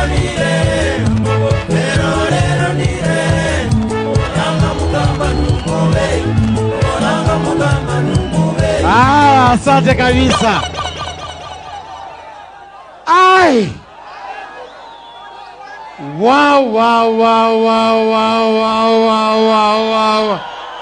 Ah, asante kabisa. Ai. Wow, wow, wow, wow, wow, wow, wow, wow, wow.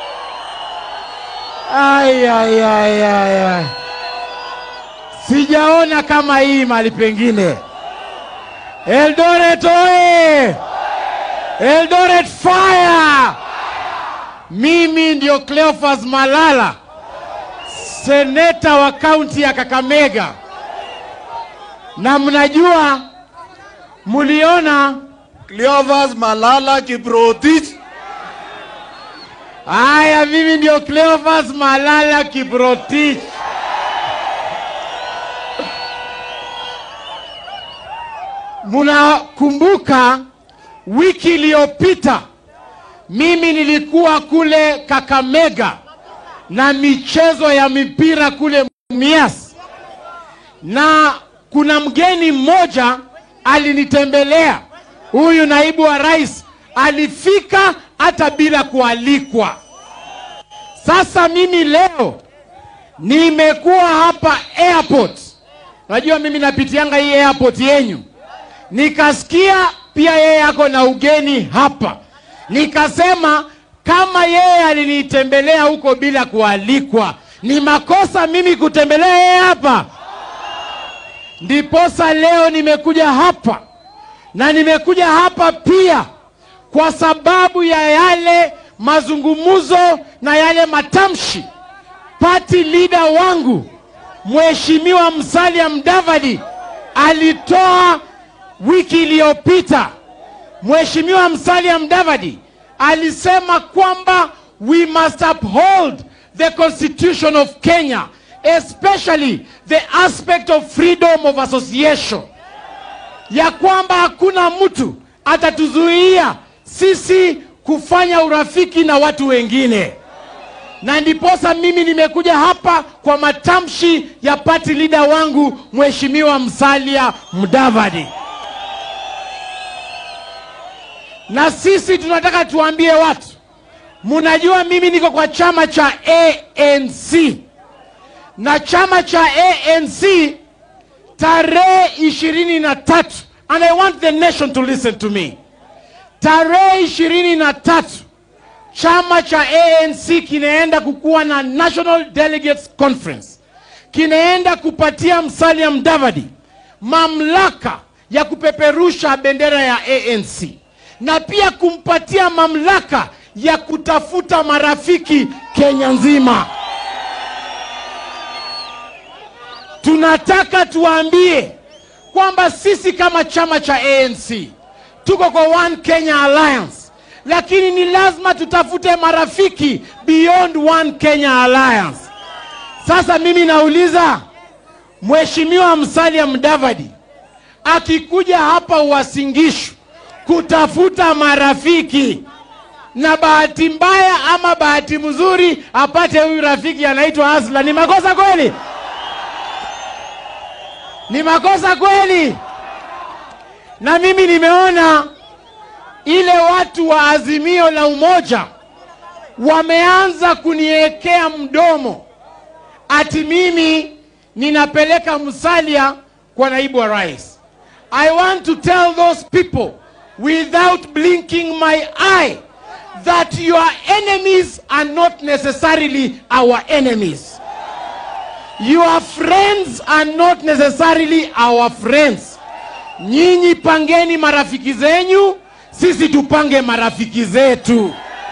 Ai, ai, ai, ai, ai. Sijaona kama hii mahali pengine. Eldoret oye! Eldoret fire! Mimi ndio Cleophas Malala, seneta wa kaunti ya Kakamega, na mnajua, mliona Cleophas Malala Kiprotich. haya, mimi ndio Cleophas Malala Kiprotich. Mnakumbuka wiki iliyopita mimi nilikuwa kule Kakamega na michezo ya mipira kule Mumias, na kuna mgeni mmoja alinitembelea. Huyu naibu wa rais alifika hata bila kualikwa. Sasa mimi leo nimekuwa hapa airport, najua mimi napitianga hii airport yenyu, nikasikia pia yeye ako na ugeni hapa, nikasema kama yeye alinitembelea huko bila kualikwa, ni makosa mimi kutembelea yeye hapa? Ndiposa leo nimekuja hapa na nimekuja hapa pia kwa sababu ya yale mazungumzo na yale matamshi party leader wangu Mheshimiwa Musalia Mudavadi alitoa wiki iliyopita. Mheshimiwa Musalia Mudavadi alisema kwamba we must uphold the constitution of Kenya especially the aspect of freedom of association, ya kwamba hakuna mtu atatuzuia sisi kufanya urafiki na watu wengine, na ndiposa mimi nimekuja hapa kwa matamshi ya party leader wangu Mheshimiwa Musalia Mudavadi. Na sisi tunataka tuambie watu, munajua mimi niko kwa chama cha ANC na chama cha ANC tarehe ishirini na tatu and I want the nation to listen to me. Tarehe ishirini na tatu chama cha ANC kinaenda kukuwa na National Delegates Conference, kinaenda kupatia Musalia Mudavadi mamlaka ya kupeperusha bendera ya ANC na pia kumpatia mamlaka ya kutafuta marafiki Kenya nzima. Tunataka tuwaambie kwamba sisi kama chama cha ANC tuko kwa One Kenya Alliance, lakini ni lazima tutafute marafiki beyond One Kenya Alliance. Sasa mimi nauliza Mheshimiwa Musalia Mudavadi akikuja hapa Uasin Gishu kutafuta marafiki, na bahati mbaya ama bahati mzuri apate huyu rafiki anaitwa Asla, ni makosa kweli? Ni makosa kweli? Na mimi nimeona ile watu wa Azimio la Umoja wameanza kuniwekea mdomo ati mimi ninapeleka Musalia kwa naibu wa rais. I want to tell those people without blinking my eye that your enemies are not necessarily our enemies. Your friends are not necessarily our friends. Nyinyi pangeni marafiki zenyu, sisi tupange marafiki zetu.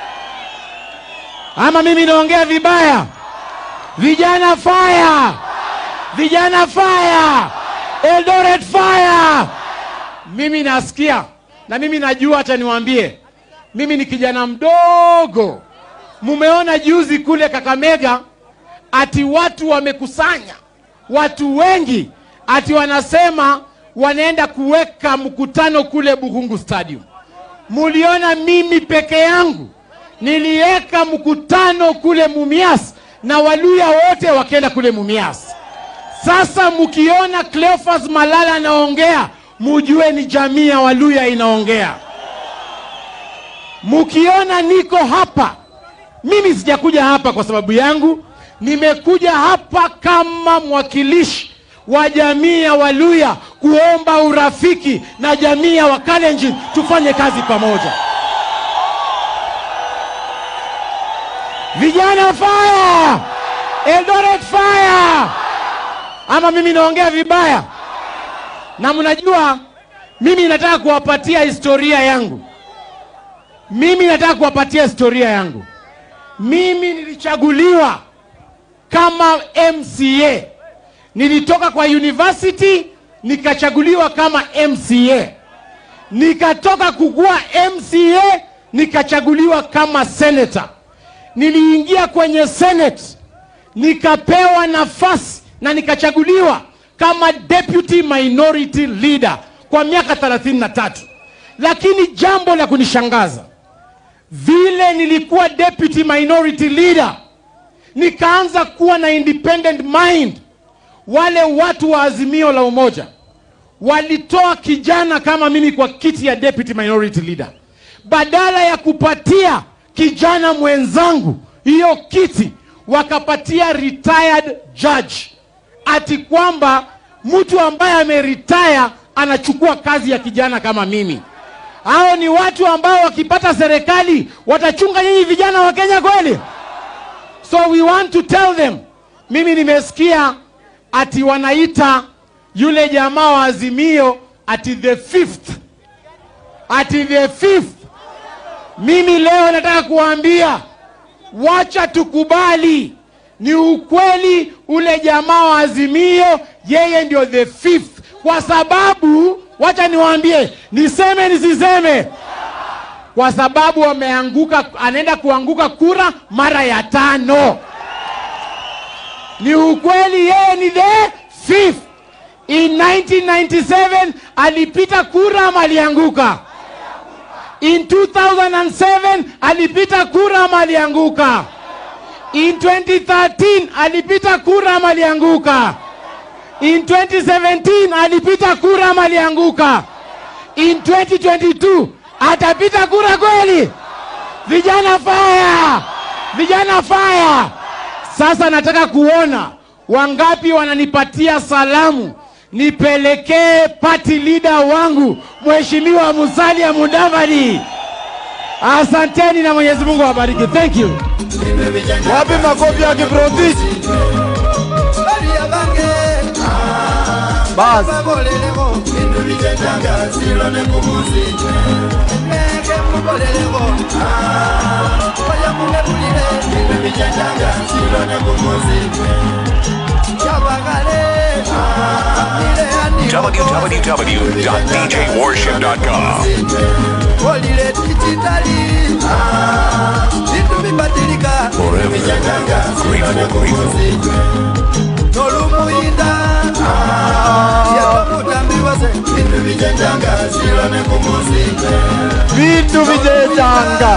Ama mimi naongea vibaya? Vijana fire! Vijana fire! Eldoret fire! Mimi nasikia na mimi najua, acha niwaambie, mimi ni kijana mdogo. Mumeona juzi kule Kakamega ati watu wamekusanya watu wengi, ati wanasema wanaenda kuweka mkutano kule Buhungu Stadium. Muliona mimi peke yangu niliweka mkutano kule Mumias na Waluya wote wakaenda kule Mumias. Sasa mkiona Cleophas Malala anaongea mujue ni jamii ya Waluya inaongea. Mukiona niko hapa, mimi sijakuja hapa kwa sababu yangu, nimekuja hapa kama mwakilishi wa jamii ya Waluya kuomba urafiki na jamii ya Wakalenjin, tufanye kazi pamoja. Vijana fire! Eldoret fire! Ama mimi naongea vibaya? Na mnajua mimi nataka kuwapatia historia yangu. Mimi nataka kuwapatia historia yangu. Mimi nilichaguliwa kama MCA. Nilitoka kwa university nikachaguliwa kama MCA. Nikatoka kukua MCA nikachaguliwa kama senator. Niliingia kwenye Senate nikapewa nafasi na nikachaguliwa kama deputy minority leader kwa miaka 33. Lakini jambo la kunishangaza, vile nilikuwa deputy minority leader, nikaanza kuwa na independent mind. Wale watu wa Azimio la Umoja walitoa kijana kama mimi kwa kiti ya deputy minority leader, badala ya kupatia kijana mwenzangu hiyo kiti, wakapatia retired judge, ati kwamba mtu ambaye ameretire anachukua kazi ya kijana kama mimi. Hao ni watu ambao wakipata serikali watachunga nyinyi vijana wa Kenya kweli? So we want to tell them. Mimi nimesikia ati wanaita yule jamaa wa Azimio ati the fifth, ati the fifth. Mimi leo nataka kuwaambia, wacha tukubali, ni ukweli ule jamaa wa Azimio yeye ndio the fifth, kwa sababu wacha niwaambie, niseme nisiseme, kwa sababu ameanguka, anaenda kuanguka kura mara ya tano. Ni ukweli yeye ni the fifth. In 1997 alipita kura ama alianguka? In 2007 alipita kura ama alianguka? In 2013 alipita kura ama alianguka? In 2017 alipita kura ama alianguka? In 2022 atapita kura kweli? Vijana fire! Vijana fire! Sasa nataka kuona wangapi wananipatia salamu nipelekee party leader wangu Mheshimiwa Musalia Mudavadi. Asanteni na Mwenyezi Mungu awabariki. Thank you. Wapi makofi ya Kiprotich? Basi. www.djwarship.com. olile dijitali vitu vibadilika Grateful, grateful. nolumuyinda yakutambiwase vindu vijenjanga silone kumuzi Vitu vijechanga